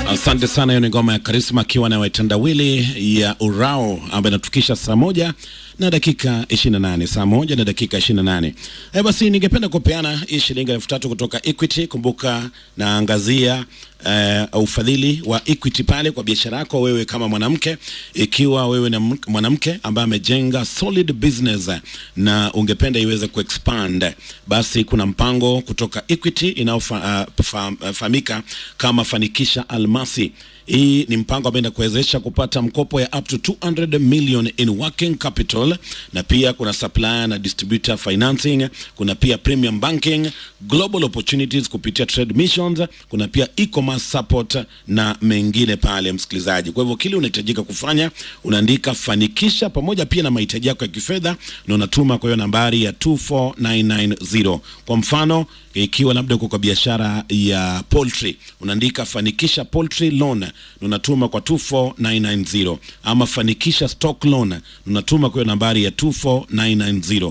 Asante sana. Hiyo ni ngoma ya Karisma akiwa na watendawili ya Urao ambayo inatukisha saa moja na dakika 28, saa moja na dakika 28. Eh, basi ningependa kupeana hii shilingi elfu tatu kutoka Equity. Kumbuka naangazia uh, ufadhili wa Equity pale kwa biashara yako wewe kama mwanamke, ikiwa wewe ni mwanamke ambaye amejenga solid business na ungependa iweze kuexpand, basi kuna mpango kutoka Equity inayofahamika uh, kama Fanikisha Almasi. Hii ni mpango ambao inakuwezesha kupata mkopo ya up to 200 million in working capital, na pia kuna supplier na distributor financing, kuna pia premium banking, global opportunities kupitia trade missions, kuna pia e-commerce support na mengine pale, msikilizaji. Kwa hivyo kile unahitajika kufanya unaandika fanikisha pamoja pia na mahitaji yako ya kifedha, na unatuma kwa hiyo nambari ya 24990. Kwa mfano ikiwa labda uko kwa biashara ya poultry unaandika fanikisha poultry loan na unatuma kwa 24990, ama fanikisha stock loan unatuma kwa hiyo nambari ya 24990.